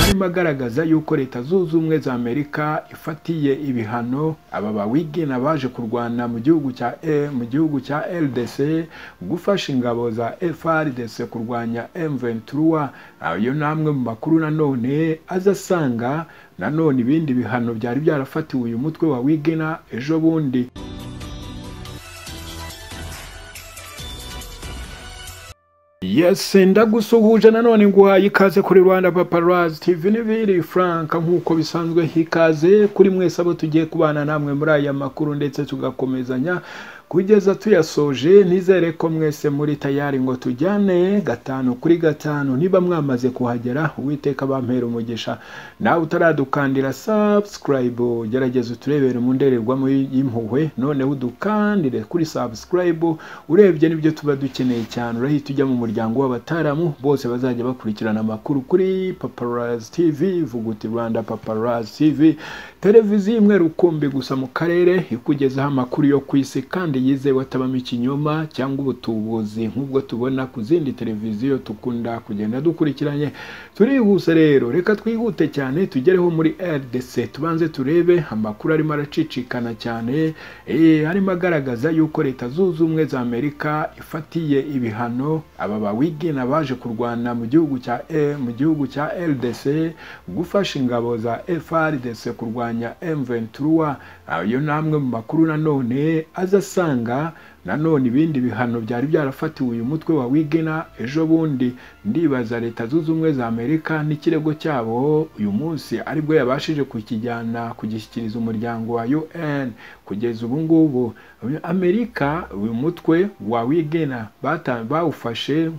arimo agaragaza yuko leta zunze ubumwe za amerika ifatiye ibihano aba bawigina baje kurwana mu gihugu cya e mu gihugu cya rdc gufasha ingabo za frdc kurwanya m23 ayo ni amwe mu makuru nanone aza asanga nanone ibindi bihano byari byarafatiwe uyu mutwe wa wigina ejo bundi yesi ndagusuhuje nanone nguhaye ikaze kuri rwanda paparazi tv n'ibiri frank nk'uko bisanzwe hikaze kuri mwese abo tugiye kubana namwe muri aya makuru ndetse tugakomezanya kugeza tuyasoje nizere ko mwese muri tayari ngo tujyane gatanu kuri gatanu niba mwamaze kuhagera uwiteka bampera umugisha nawe utaradukandira subscribe gerageza uturebere mu ndorerwamo y'impuhwe noneho udukandire kuri subscribe urebye n'ibyo tuba dukeneye cyane urahita ujya mu muryango w'abataramu bose bazajya bakurikirana amakuru kuri paparazi tv vuguti rwanda paparazi tv televiziyo imwe rukumbi gusa mu karere ikugezaho amakuru yo ku isi kandi yizewe atabamo ikinyoma cyangwa ubutubuzi nk'ubwo tubona ku zindi televiziyo dukunda kugenda dukurikiranye turihuse rero reka twihute cyane tugereho muri rdc tubanze turebe amakuru arimo aracicikana cyane arimo agaragaza yuko leta zunze ubumwe za amerika ifatiye ibihano aba bawigina baje kurwana mu gihugu cya e mu gihugu cya rdc gufasha ingabo za frdc kurwanya m23 ayo ni amwe mu makuru nanone aza asanga nanone ibindi bihano byari byarafatiwe uyu mutwe wa wigena ejo bundi ndibaza leta zunze ubumwe za amerika n'ikirego cyabo uyu munsi aribwo yabashije kukijyana kugishyikiriza umuryango wa un kugeza ubu ngubu amerika uyu mutwe wa wigena bawufashe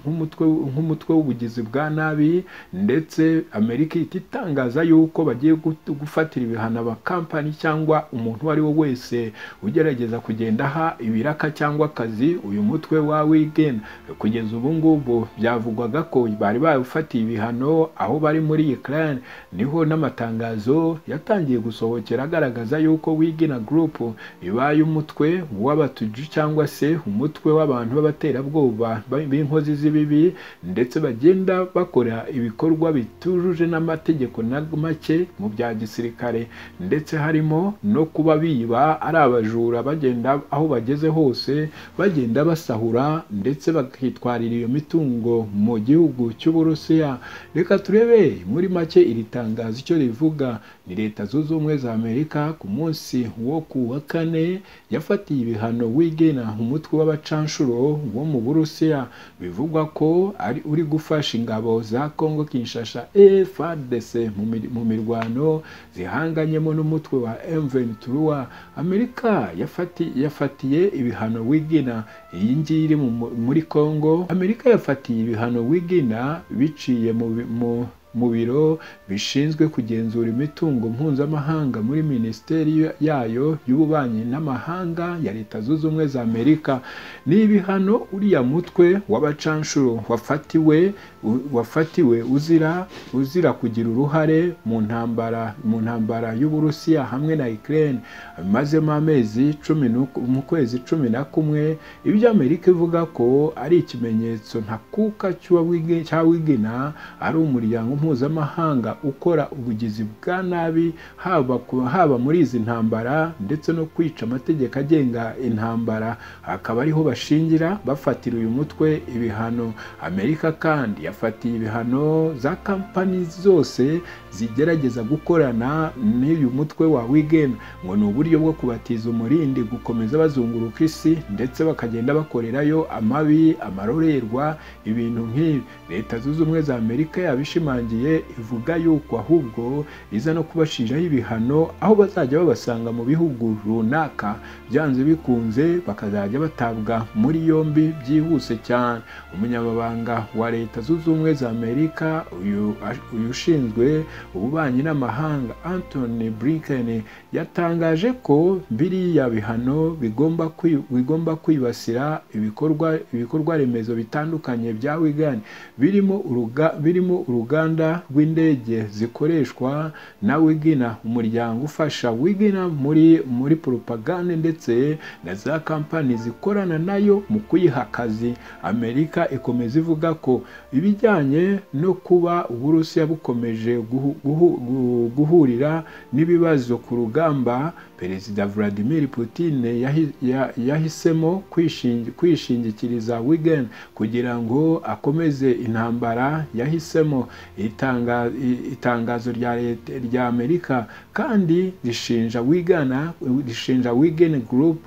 nk'umutwe w'ubugizi bwa nabi ndetse amerika ihita itangaza yuko bagiye gufatira ibihano abakampani cyangwa umuntu uwo ari we wese ugerageza kugenda aha ibiraka cyangwa cyangwa akazi uyu mutwe wa wigena kugeza ubu ngubu byavugwaga ko bari bawufatiye ibihano aho bari muri Ukraine niho n'amatangazo yatangiye gusohokera agaragaza yuko wigena group ibaye umutwe w'abatuju cyangwa se umutwe w'abantu b'abaterabwoba b'inkozi z'ibibi ndetse bagenda bakora ibikorwa bitujuje n'amategeko na make mu bya gisirikare ndetse harimo no kuba biba ari abajura bagenda aho bageze hose bagenda basahura ndetse bakitwarira iyo mitungo mu gihugu cy'uburusiya reka turebe muri make iri tangazo icyo rivuga ni leta zunze ubumwe za amerika ku munsi wo ku wa kane yafatiye ibihano wigena umutwe w'abacanshuro wo mu burusiya bivugwa ko ari uri gufasha ingabo za congo kinshasa efrdc mu mirwano zihanganyemo n'umutwe wa m23 amerika yafati, yafatiye ibihano wigina iyi ngiyi iri muri congo amerika yafatiye ibihano wigina biciye mu mu biro bishinzwe kugenzura imitungo mpuzamahanga muri minisiteri yayo y'ububanyi n'amahanga ya leta zunze ubumwe za amerika ni ibihano uriya mutwe w'abacanshuro wafatiwe wafatiwe uzira uzira kugira uruhare mu ntambara mu ntambara y'uburusiya hamwe na ukraine amazemo amezi cumi mu kwezi cumi na kumwe ibyo amerika ivuga ko ari ikimenyetso ntakuka cy'awigina ari umuryango mpuzamahanga ukora ubugizi bwa nabi haba, haba muri izi ntambara ndetse no kwica amategeko agenga intambara akaba ariho bashingira bafatira uyu mutwe ibihano amerika kandi yafatiye ibihano za kampani zose zigerageza gukorana n'uyu mutwe wa wigeni ngo ni uburyo bwo kubatiza umurindi gukomeza bazunguruka isi ndetse bakagenda bakorerayo amabi amarorerwa ibintu nk'ibi leta zunze ubumwe za amerika yabishimangira ivuga yuko ahubwo iza no kubashinjaho ibihano aho bazajya babasanga mu bihugu runaka byanze bikunze bakazajya batabwa muri yombi byihuse cyane umunyamabanga wa leta zunze ubumwe za amerika uyu ushinzwe ububanyi n'amahanga antony blinken yatangaje ko biriya bihano bigomba kwibasira ibikorwa remezo bitandukanye bya wigani birimo uruganda rwanda rw'indege zikoreshwa na wigina umuryango ufasha wigina muri muri propagande ndetse na za kampani zikorana nayo mu kuyiha akazi amerika ikomeza ivuga ko ibijyanye no kuba uburusiya bukomeje guhu- guhu- gu- guhurira n'ibibazo ku rugamba perezida vladimir putin yahi- ya- yahisemo kwishingi- kwishingikiriza wigen kugira ngo akomeze intambara yahisemo Itanga- i- itangazo rya leta rya amerika kandi rishinja wigana rishinja wigen group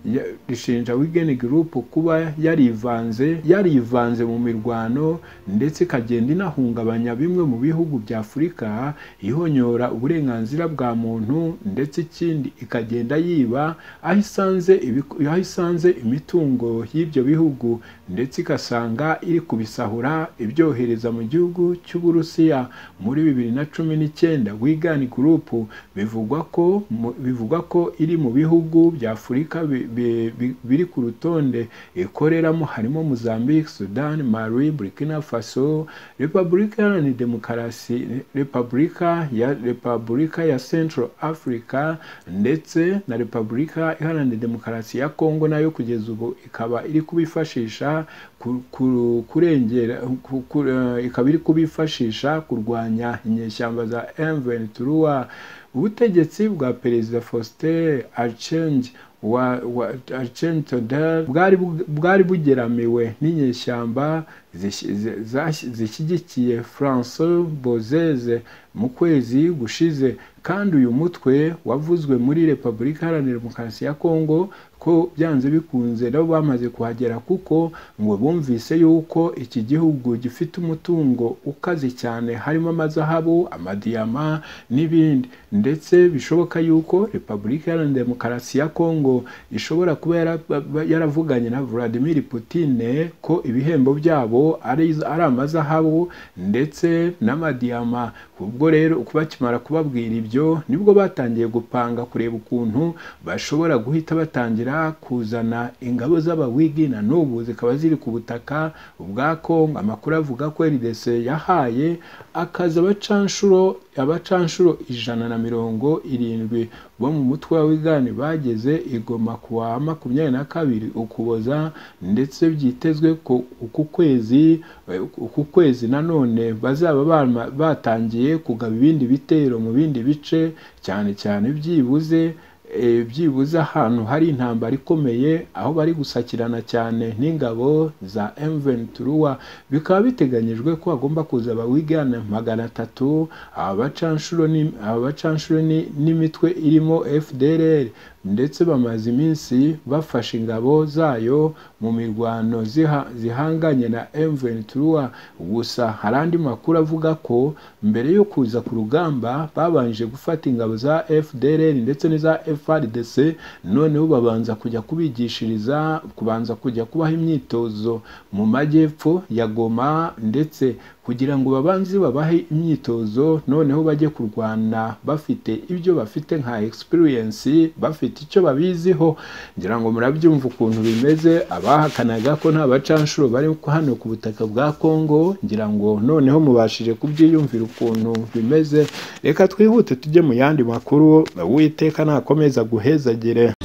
ya- rishinja wigen group kuba yarivanze yarivanze mu mirwano ndetse ikagenda inahungabanya bimwe mu bihugu bya afurika ihonyora uburenganzira bwa muntu ndetse ikindi ikagenda yiba aho isanze ibiku- aho isanze imitungo y'ibyo bihugu ndetse igasanga iri kubisahura ibyohereza mu gihugu cy'uburusiya muri bibiri na cumi n'icyenda wigani gurupu bivugwa ko mu- bivugwa ko iri mu bihugu bya afurika bi- bi- bi- biri ku rutonde ikoreramo harimo mozambique sudan mali burkina faso repubulika iharanira demokarasi repubulika ya repubulika ya central africa ndetse na repubulika iharanira demokarasi ya congo nayo kugeza ubu ikaba iri kubifashisha ku- ku- kurengera ku- ku- eh, ikaba iri kubifashisha kurwanya inyeshyamba za M23 ubutegetsi bwa perezida Faustin Archange wa, wa Archange Todor bwari bu- bwari bugeramiwe n'inyeshyamba zish- zi- zash- zishyigikiye François Bozeze mu kwezi gushize kandi uyu mutwe wavuzwe muri Repubulika Iharanira Demokarasi ya Kongo ko byanze bikunze nabo bamaze kuhagera kuko ngo bumvise yuko iki gihugu gifite umutungo ukaze cyane harimo amazahabu amadiyama n'ibindi ndetse bishoboka yuko repubulika iharanira demokarasi ya kongo ishobora kuba yara- yaravuganye na vladimir putine ko ibihembo byabo ari, ari amazahabu ndetse n'amadiyama ubwo rero bakimara kubabwira ibyo nibwo batangiye gupanga kureba ukuntu bashobora guhita batangira kuzana ingabo z'abawigina n'ubu zikaba ziri ku butaka bwa Kongo amakuru avuga ko RDC yahaye akazi abacanshuro abacanshuro ijana na mirongo irindwi bo mu mutwe wa wigani bageze igoma ku wa makumyabiri na kabiri ukuboza ndetse byitezwe ko uku kwezi uku kwezi nanone bazaba bama- batangiye kugaba ibindi bitero mu bindi bice cyane cyane byibuze eh, byibuze ahantu hari intambara ikomeye aho bari gusakirana cyane n'ingabo za M23 bikaba biteganyijwe ko hagomba kuza abawigana magana atatu abacanshuro ni- abacanshuro ni- n'imitwe irimo FDLR ndetse bamaze iminsi bafashe ingabo zayo mu mirwano ziha- zihanganye na M23 gusa hari andi makuru avuga ko mbere yo kuza ku rugamba babanje gufata ingabo za FDLR ndetse n'iza FRDC noneho babanza kujya kubigishiriza kubanza kujya kubaha imyitozo mu majyepfo ya Goma ndetse kugira ngo babanze babahe imyitozo noneho bajye kurwana bafite ibyo bafite nka experience bafite icyo babiziho ngira ngo murabyumva ukuntu bimeze abahakanaga ko nta bacanshuro bari hano ku butaka bwa Kongo ngira ngo noneho mubashije kubyiyumvira ukuntu bimeze reka twihute tujye mu yandi makuru uwiteka nakomeza guhezagire